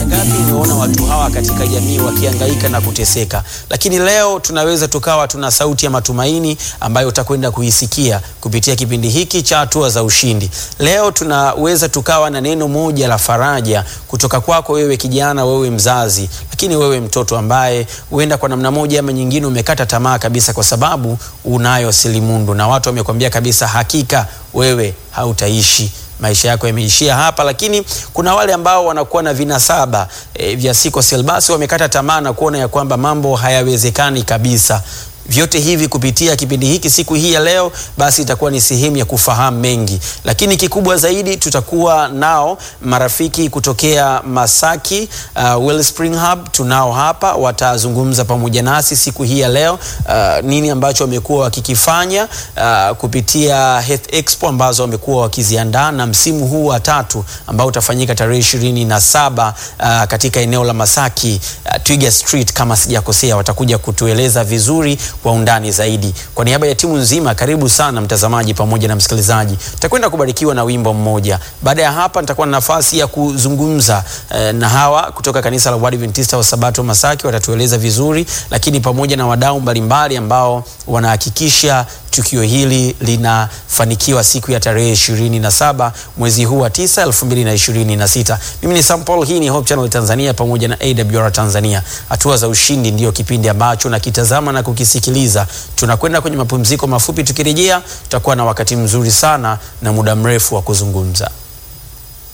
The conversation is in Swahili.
mara ngapi nimeona watu hawa katika jamii wakihangaika na kuteseka, lakini leo tunaweza tukawa tuna sauti ya matumaini ambayo utakwenda kuisikia kupitia kipindi hiki cha hatua za ushindi. Leo tunaweza tukawa na neno moja la faraja kutoka kwako wewe kijana, wewe mzazi, lakini wewe mtoto ambaye huenda kwa namna moja ama nyingine umekata tamaa kabisa, kwa sababu unayo selimundu na watu wamekwambia kabisa, hakika wewe hautaishi maisha yako yameishia hapa. Lakini kuna wale ambao wanakuwa na vinasaba e, vya sickle cell, basi wamekata tamaa na kuona ya kwamba mambo hayawezekani kabisa. Vyote hivi kupitia kipindi hiki siku hii ya leo, basi itakuwa ni sehemu ya kufahamu mengi, lakini kikubwa zaidi tutakuwa nao marafiki kutokea Masaki uh, Wellspring Hub tunao hapa, watazungumza pamoja nasi siku hii ya leo uh, nini ambacho wamekuwa wakikifanya uh, kupitia Health Expo ambazo wamekuwa wakiziandaa na msimu huu wa tatu ambao utafanyika tarehe ishirini na saba uh, katika eneo la Masaki uh, Twiga Street kama sijakosea, watakuja kutueleza vizuri kwa undani zaidi. Kwa niaba ya timu nzima, karibu sana mtazamaji pamoja na msikilizaji. Tutakwenda kubarikiwa na wimbo mmoja. Baada ya hapa, nitakuwa na nafasi ya kuzungumza eh, na hawa kutoka kanisa la Waadventista wa Sabato Masaki, watatueleza vizuri, lakini pamoja na wadau mbalimbali ambao wanahakikisha tukio hili linafanikiwa siku ya tarehe ishirini na saba mwezi huu wa tisa elfu mbili na ishirini na sita. Mimi ni Sam Paul, hii ni Hope Channel Tanzania pamoja na AWR Tanzania. Hatua za ushindi ndiyo kipindi ambacho nakitazama na kukisikiliza. Tunakwenda kwenye mapumziko mafupi, tukirejea tutakuwa na wakati mzuri sana na muda mrefu wa kuzungumza.